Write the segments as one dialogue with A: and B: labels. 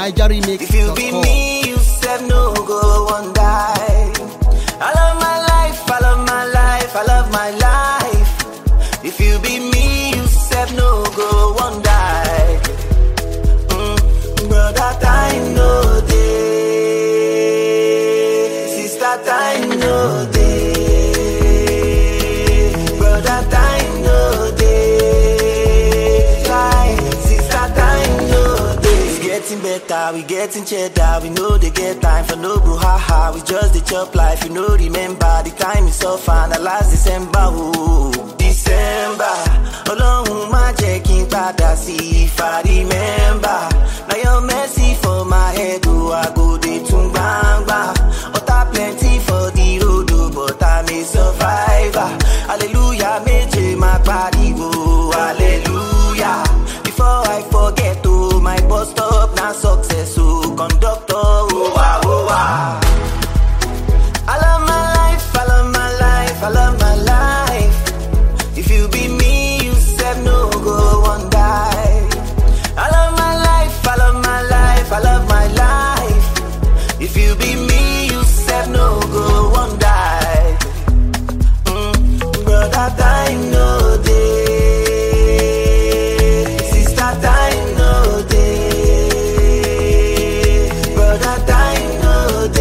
A: If you be
B: NigerRemix.com.
A: me, you said no go one die. I love my life, I love my life, I love my life. If you be me, you said no go one die. Mm, brother, time no day. Sister, time no day. Brother, time no day. Time, sister, time no day. It's getting better, we getting cheddar. We know they get time for no brouhaha. We just the chop life, you know. Remember the time is so fun. The last December, oh December. Ọlọ́run má jẹ́ kí n padà sí if I remember. Na your mercy for my head, oh, I go dey tún gbangba. Ọ̀tá plenty for the road, oh, but I'm a survivor. Hallelujah, méje máa pariwo, hallelujah. Before I forget, oh, my bus stop na success, oh, conductor, oh, wa, oh, wa. I love my life, I love my life, I love my life. If you be me, you said no go one die. I love my life, I love my life, I love my life. If you be me, you said no go one die. Mm, brother, time no day. Sister, time no day. Brother, time no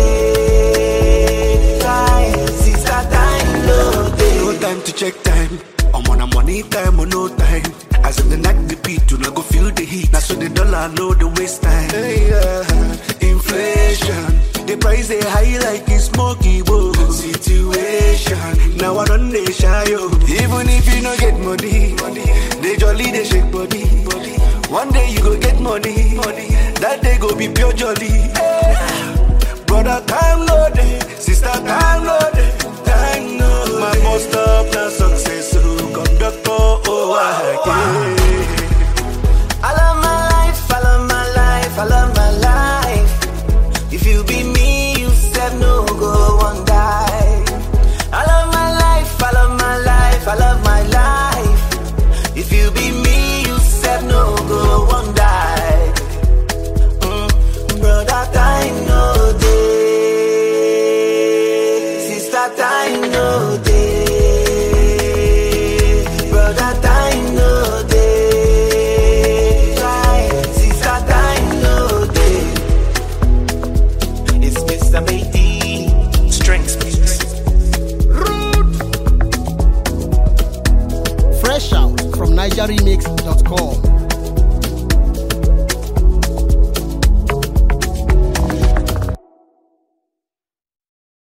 A: day. Time, sister, time no day.
C: No time to check time. I'm on a money time or no time. As in the night the beat, do not go feel the heat. Now so the dollar know the waste time. Hey, yeah. Inflation, the price they high like it's smoky bowl. Situation, now I run they shy yo. Even if you no get money, they jolly they shake body. One day you go get money, that day go be pure jolly. Hey. Brother, time no day. Sister, time no day. Time no My boss stop the success. So conductor, oh, I yeah.
A: I love my life, I love my life, I love my life. If you be me, you said no go one die. I love my life, I love my life, I love my life. If you be me, you said no go one die. Mm, brother, time no day. Sister, time no day. Brother, time no day. Time, sister, time no day. It's Mr. Matey. Strength speaks.
B: Fresh out from NigerRemix.com.